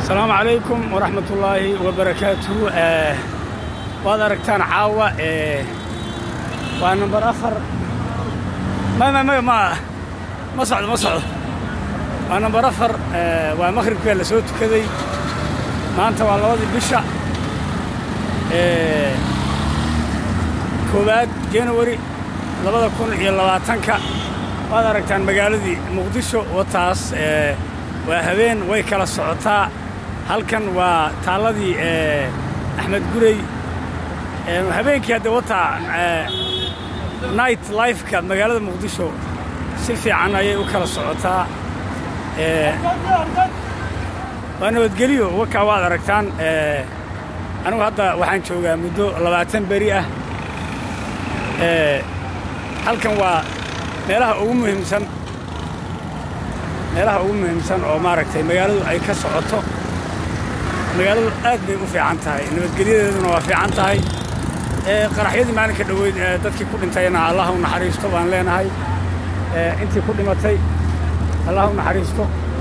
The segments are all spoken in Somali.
asalaamu calaykum waraxmat ullaahi wabarakaatuhu waad aragtaan caawa waa nambar afar ma ma ma ma ma socdo ma socdo waa nambar afar waa makhribkaa la soo tukaday maanta waa labadii bisha koowaad januari labada kun iyo labaatanka waad aragtaan magaaladii muqdisho wataas waa habeen way kala socotaa halkan waa taalladii axmed gurey habeenkii hadda wataa night lifeka magaalada muqdisho si fiican ayay u kala socotaa waa nabadgelyo wakaa waad aragtaan anigu hadda waxaan joogaa muddo labaatan beri ah halkan waa meelaha ugu muhiimsan meelaha ugu muhiimsan oo maaragtay magaaladu ay ka socoto magaaladu aad bay u fiican tahay nabadgelyadeeduna waa fiican tahay qaraxyadii maalinka dhoweyd dadkii ku dhintayna allah u naxariisto baan leenahay intii ku dhimatay allah u naxariisto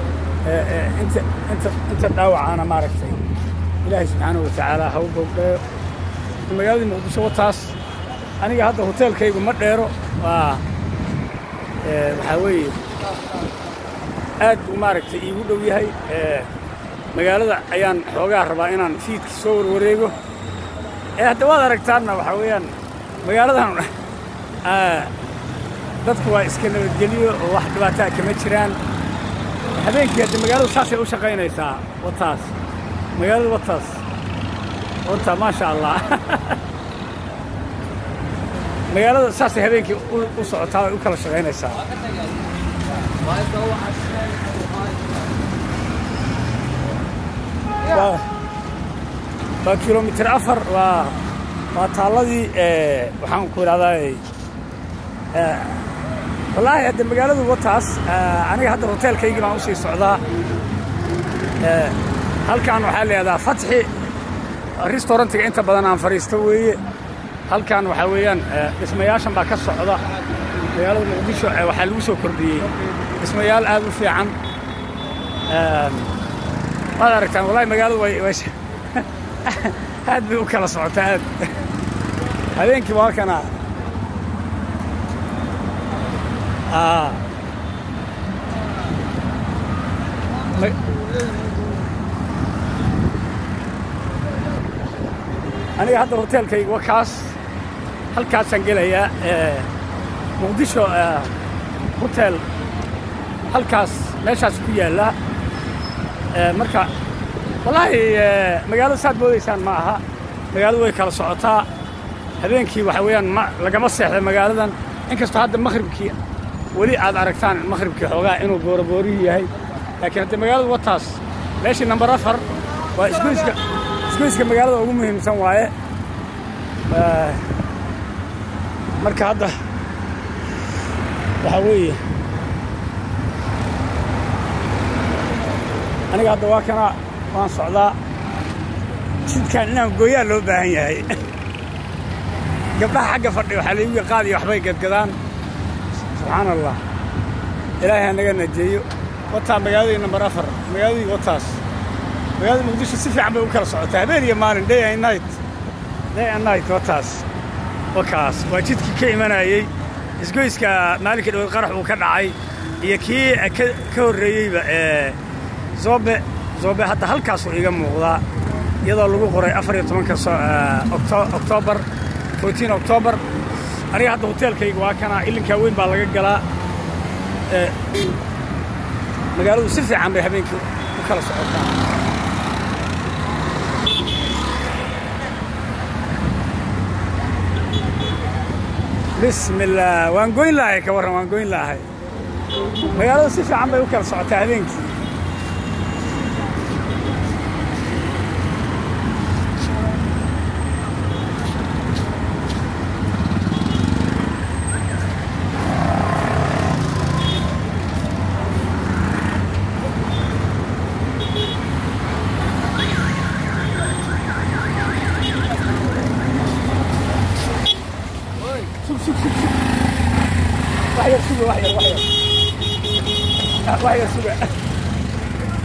inta dhaawacaana maaragtay ilaahay subxaana wa tacaala ha u bogdheeyo magaaladii muqdisho wataas aniga hadda hoteelkaygu ma dheero waa waxaa weeye aad buu maaragtay iigu dhow yahay magaalada ayaan xoogaa rabaa inaan fiidkii soo warwareego hadda waad aragtaanna waxaa weeyaan magaaladan dadku waa iska nabadgelyo oo wax dhibaataa kama jiraan habeenkii hadda magaaladu saasay u shaqaynaysaa wataas magaalada wataas wata maasha allah magaalada saasay habeenkii u socotaa ay u kala shaqaynaysaa waa kilomitir afar waa waa taalladii waxaan ku idhahdaa wallaahi hadda magaaladu wataas aniga hadda hoteelkaygii baan usii socdaa halkan waxaa leedaha fatxi restaurantiga inta badan aan fadhiisto weeye halkan waxaa weeyaan dhismayaashan baa ka socda magaalada muqdisho waxaa lagu soo kordhiyey dhismayaal aad u fiican waad aragtaan wallahi magaaladu way aad bay u kala socotaa aad habeenkii waa kana aniga hadda hoteelkayga waa kaas halkaasaan gelayaa muqdisho hotel halkaas meeshaas ku yaalla marka wallaahi magaalada saad moodaysaan ma aha magaaladu way kala socotaa habeenkii waxa weeyaan ma lagama seexda magaaladan inkastoo hadda makhribkii weli aad aragtaan makhribkii xoogaa inuu booraboorihii yahay laakiin hadda magaaladu wataas meeshii nambar afar waa isgoyska isgoyska magaalada ugu muhiimsan waaye marka hadda waxaa weeye aniga hadda waa kana waan socdaa jidkaan inaan gooyaa loo baahan yahay gabdhaha xagga fadhi waxaa laygu qaadiya waxbay gadgadaan subxaana allah ilaahay hanaga najeeyo wataa magaaladii nambar afar magaaladii wataas magaalada muqdisho si fiican bay u kala socotaa habeen iyo maalin day and night day and night wataas wakaas waa jidkii ka imanayey isgoyska maalinka dhaweed qarax uu ka dhacay iyo kii ka horreeyeyba zoobe zoobe hadda halkaasuu iga muuqdaa iyadoo lagu qoray afar iyo tobanka oktoobar fourtiin oktoobar aniga hadda hoteelkayga waa kana ilinkaa weyn baa laga galaa magaaladu si fiican bay habeenkii u kala socotaa bismillaah waan goyn lahay ka warran waan goyn lahay magaaladu si fiican bay u kala socotaa habeenkii